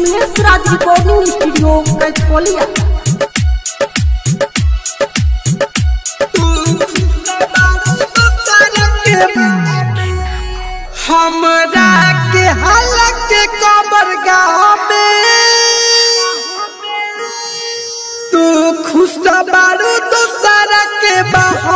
Kamlesh Raj recording studio Kaitholiya हमरा के हालत के कबर गाँव में तू खुश बारू दूसरा के बाह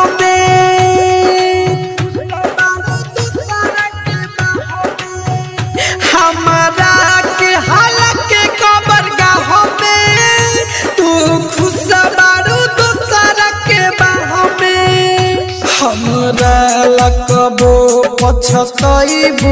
हमरा के हालत के कबर गाँव में तू खुश बारू दूसरा के बाह में हमरा लकबो पछतैबू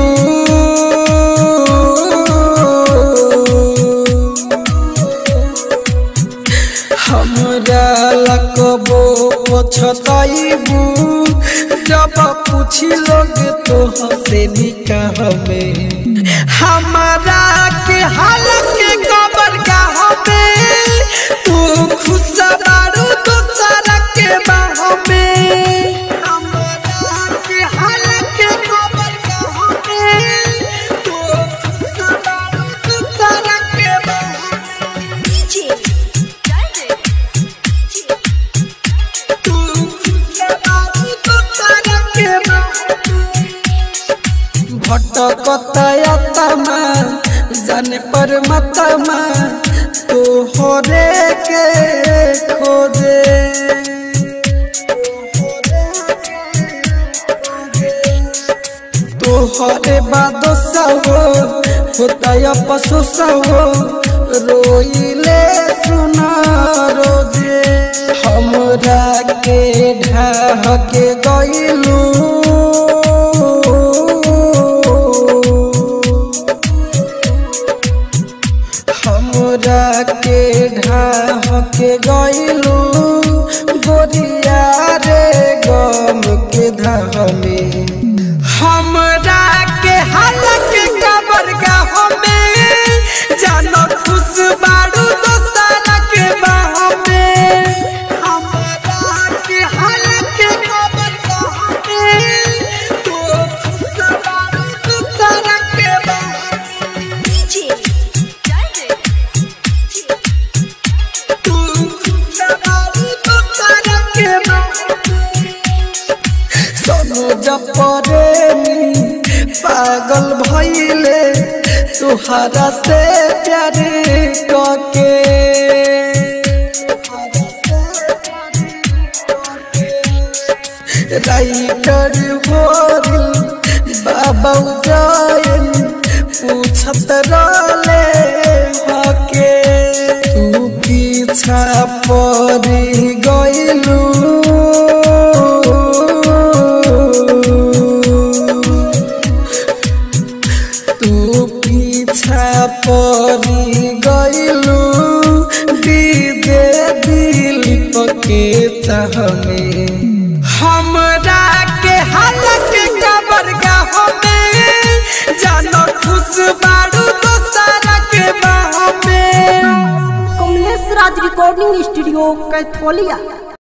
हमरा लकबो पछतैबू जब पूछी लोग तो हसे निकाह में हमरा के हालत के कबर गाह में तू खुश बारू दूसरा के बाह में हमरा के हालत के कबर गाह में तू खुश बारू दूसरा के बाह में DJ Diamond. तू खुश बारू दूसरा के बाह में भटकतयतमा जाने पर मतमा तो होरे के खोजे तोहरे बादो सवो होता पशु सवो रोइले सुना रोजे हमरा के ढाह के गइलू हमरा के ढाह के गइलू गोरिया रे गम के धाह में हमरा के हालत के कबर गाह में जानो खुश बारू दोसरा के बाह में हमरा के हालत के कबर गाह में तू खुश बारू दोसरा के बाह में DJ Diamond. तू खुश बारू दोसरा के बाह में सोनो जपरेमी पागल भइले तुहरा से प्यार कके राइटर भोरिल बाबा उजायन पूछत रहले हके तू पीछा पड़ी गइलू तू पीछा पड़ी गइलू दीदे दिल पके चाह में हमरा के हालत के कबर गाह में जानो खुश बारू दोसरा के बाह में कमलेश राज रिकॉर्डिंग स्टूडियो कैथोलिया